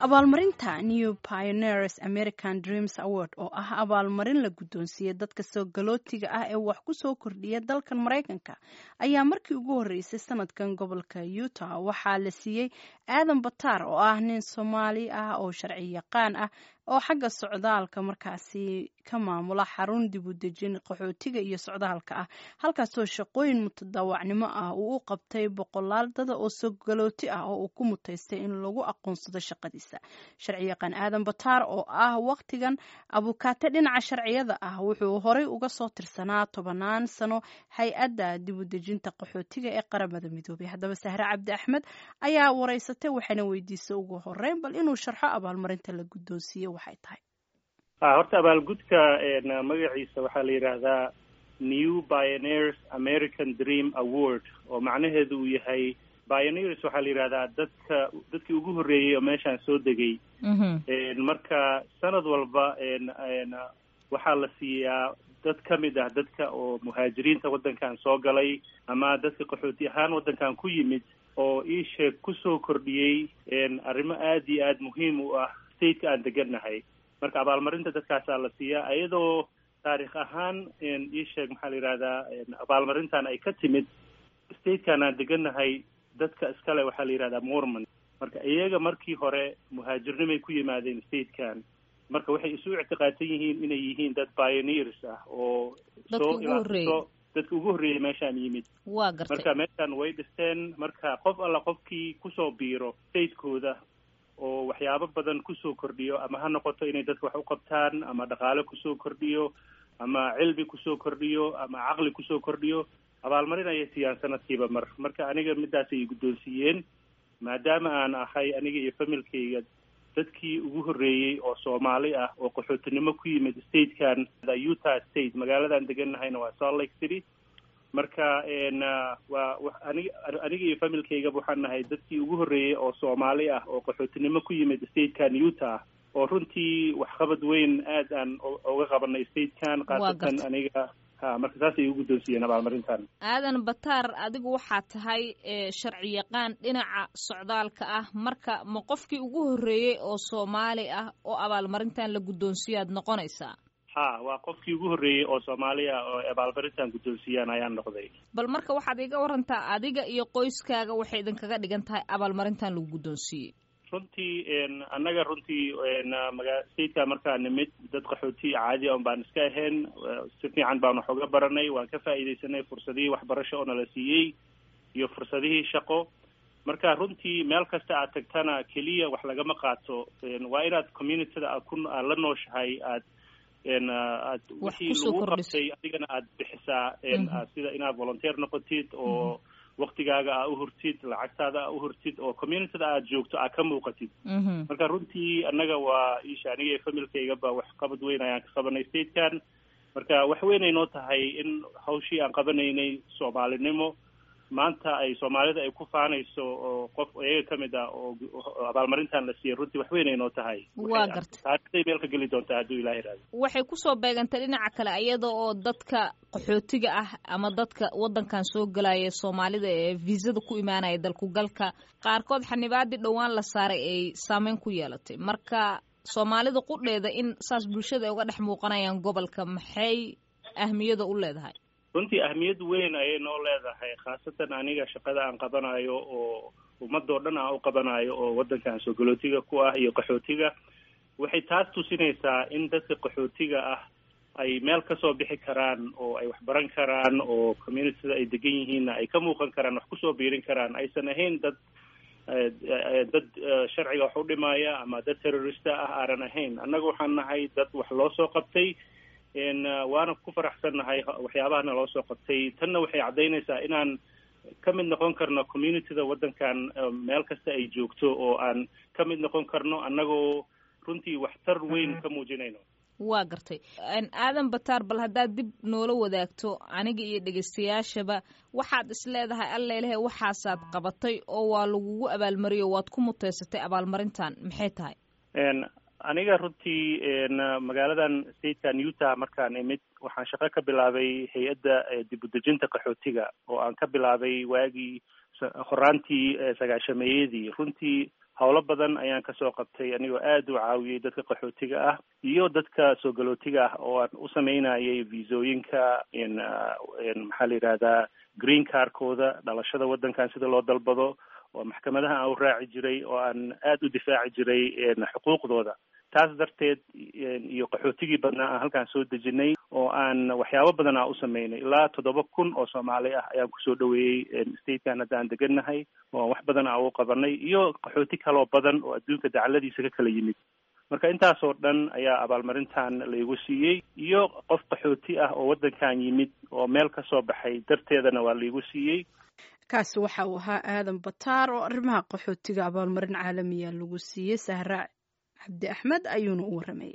abaalmarinta new pioneers american dreams award oo ah abaalmarin la guddoonsiiyey dadka soo galootiga ah ee wax ku soo kordhiya dalkan maraykanka ayaa markii ugu horreysay sanadkan gobolka utah waxaa la siiyey aadan bataar oo ah nin soomaali ah oo sharci yaqaan ah oo xagga socdaalka markaasi ka maamula xarun dib u dejin qaxootiga iyo socdaalka ah halkaasoo shaqooyin mutadaawacnimo ah uu u qabtay boqolaal dada oo sogalooti ah oo uu ku mutaystay in lagu aqoonsado shaqadiisa sharci yaqaan aadan bataar oo ah wakhtigan abukaate dhinaca sharciyada ah wuxuu horey uga soo tirsanaa tobanaan sano hay-adda dib u dejinta qaxootiga ee qaramada midoobay haddaba sahre cabdi axmed ayaa wareysatay waxayna weydiisay ugu horeyn bal inuu sharxo abaalmarinta la guddoonsiiye waxay tahay horta abaalgudka magaciisa waxaa la yidhaahdaa new pioneers american dream award oo macnaheedu uu yahay pioneers waxaa la yidhahdaa dadka dadkii ugu horreeyey oo meeshaan soo degay marka sanad walba waxaa la siiyaa dad ka mid ah dadka oo muhaajiriinta waddankan soo galay ama dadka qaxooti ahaan waddankan ku yimid oo iisheeg kusoo kordhiyey arrimo aada iyo aada muhiim u ah stateka aan degannahay marka abaalmarinta dadkaasaa la siiyaa iyadoo taarikh ahaan iisheeg maxaa la yidhahdaa abaalmarintan ay ka timid statekan aan degannahay dadka iskale waxaa la yidhahdaa mormon marka iyaga markii hore muhaajirnimay ku yimaadeen statekan marka waxay isu ictiqaadsan yihiin inay yihiin dad pioneers ah oo soo ilaaso dadka ugu horreeyay meeshaan yimid waa gartay marka meeshaan way dhisteen marka qof alla qofkii kusoo biiro statekooda oo waxyaabo badan kusoo kordhiyo ama ha noqoto inay dadka wax u qabtaan ama dhaqaale kusoo kordhiyo ama cilmi kusoo kordhiyo ama caqli kusoo kordhiyo abaalmarin ayay siiyaan sanadkiiba mar marka aniga midaas ay guddoonsiiyeen maadaama aan ahay aniga iyo familkayga dadkii ugu horreeyey oo soomaali ah oo qaxootinimo ku yimid statekan utah state magaaladan degannahayna waa salt lake city marka waa anig aniga iyo familkaygaba waxaan nahay dadkii ugu horreeyey oo soomaali ah oo qaxootinimo ku yimid statekan utah oo runtii waxqabad weyn aad aan uga qabanay statekan khaasatan aniga ha marka saas ay u guddoonsiiyeen abaalmarintan aadan bataar adigu waxaa tahay sharci yaqaan dhinaca socdaalka ah marka ma qofkii ugu horreeyey oo soomaali ah oo abaalmarintan la guddoonsiiyaad noqonaysaa ha waa qofkii ugu horreeyey oo soomaali ah oo abaalmarintan guddoonsiiyaan ayaan noqday bal marka waxaad iga warantaa adiga iyo qoyskaaga waxay idinkaga dhigan tahay abaalmarintan lagu guddoonsiiyey runtii annaga runtii maga stateka markaa nimid dad qaxooti caadi on baan iska ahayn si fiican baan wax uga baranay waan ka faa'iidaysanay fursadihii waxbarasho oo nala siiyey iyo fursadihii shaqo marka runtii meel kasta aad tagtana keliya wax lagama qaato waa inaad communityda aad ku aad la nooshahay aad aad wixii lagu qabtay adigana aad bixisaa sida inaad volunteer noqotid oo waktigaaga aa uhurtid lacagtaada aa uhurtid oo communityda aad joogto aa ka muuqatid marka runtii annaga waa isha aniga iyo familkaygaba wax qabad weyn ayaan ka qabanay statekan marka wax weynay noo tahay in hawshii aan qabanaynay soomaalinimo maanta ay soomaalida ay ku faanayso oo qof iyaga ka mid ah oo abaalmarintan la siiyey runtii wax weynay noo tahay waa garta taarikhday meel ka geli doontaa hadduu ilaah iraado waxay kusoo beegantay dhinaca kale iyada oo dadka qaxootiga ah ama dadka waddankan soo gelaya soomaalida ee viisada ku imaanaya dalkugalka qaarkood xanibaadii dhowaan la saaray ay saameyn ku yeelatay marka soomaalida qudheeda in saas bulshada ay uga dhex muuqanayaan gobolka maxay ahmiyada u leedahay runtii ahmiyad weyn ayay noo leedahay khaasatan aniga shaqada aan qabanayo oo ummadoo dhan aan u qabanayo oo waddankan soo galootiga ku ah iyo qaxootiga waxay taas tusinaysaa in dadka qaxootiga ah ay meel kasoo bixi karaan oo ay wax baran karaan oo communityda ay degan yihiinna ay ka muuqan karaan wax kusoo biirin karaan aysan ahayn dad dad sharciga wax u dhimaya ama dad terrorista ah aanan ahayn annaga waxaan nahay dad wax loo soo qabtay waana ku faraxsannahay waxyaabahana loo soo qabtay tanna waxay caddaynaysaa inaan ka mid noqon karno communityda waddankan meel kasta ay joogto oo aan ka mid noqon karno annagoo runtii waxtar weyn ka muujinayno waa gartay aadan bataar bal haddaad dib noola wadaagto aniga iyo dhegaystayaashaba waxaad is leedahay allelehe waxaasaad qabatay oo waa lagugu abaalmariyo waad ku muteysatay abaalmarintan maxay tahay aniga runtii magaaladan statekan utah markaan imid waxaan shaqo ka bilaabay hay-adda dib u dejinta qaxootiga oo aan ka bilaabay waagii horaantii sagaashameeyadii runtii howlo badan ayaan kasoo qabtay anigoo aada u caawiyey dadka qaxootiga ah iyo dadka soo galootiga ah oo aan u sameynayay visooyinka maxaa la yidhahdaa green carkooda dhalashada waddankan sida loo dalbado oo maxkamadaha aan u raaci jiray oo aan aada u difaaci jiray xuquuqdooda taas darteed iyo qaxootigii badnaa aan halkaan soo dejinay oo aan waxyaabo badan aan u sameynay ilaa toddoba kun oo soomaali ah ayaan kusoo dhaweeyey statekan hadda aan degannahay oo wax badan aan u qabanay iyo qaxooti kaloo badan oo adduunka dacaladiisa ka kala yimid marka intaasoo dhan ayaa abaalmarintan laygu siiyey iyo qof qaxooti ah oo waddankan yimid oo meel ka soo baxay darteedana waa laygu siiyey kaasi waxa uu ahaa aadan bataar oo arrimaha qaxootiga abaalmarin caalamiya lagu siiyey sahra cabdi axmed ayuuna u warramayay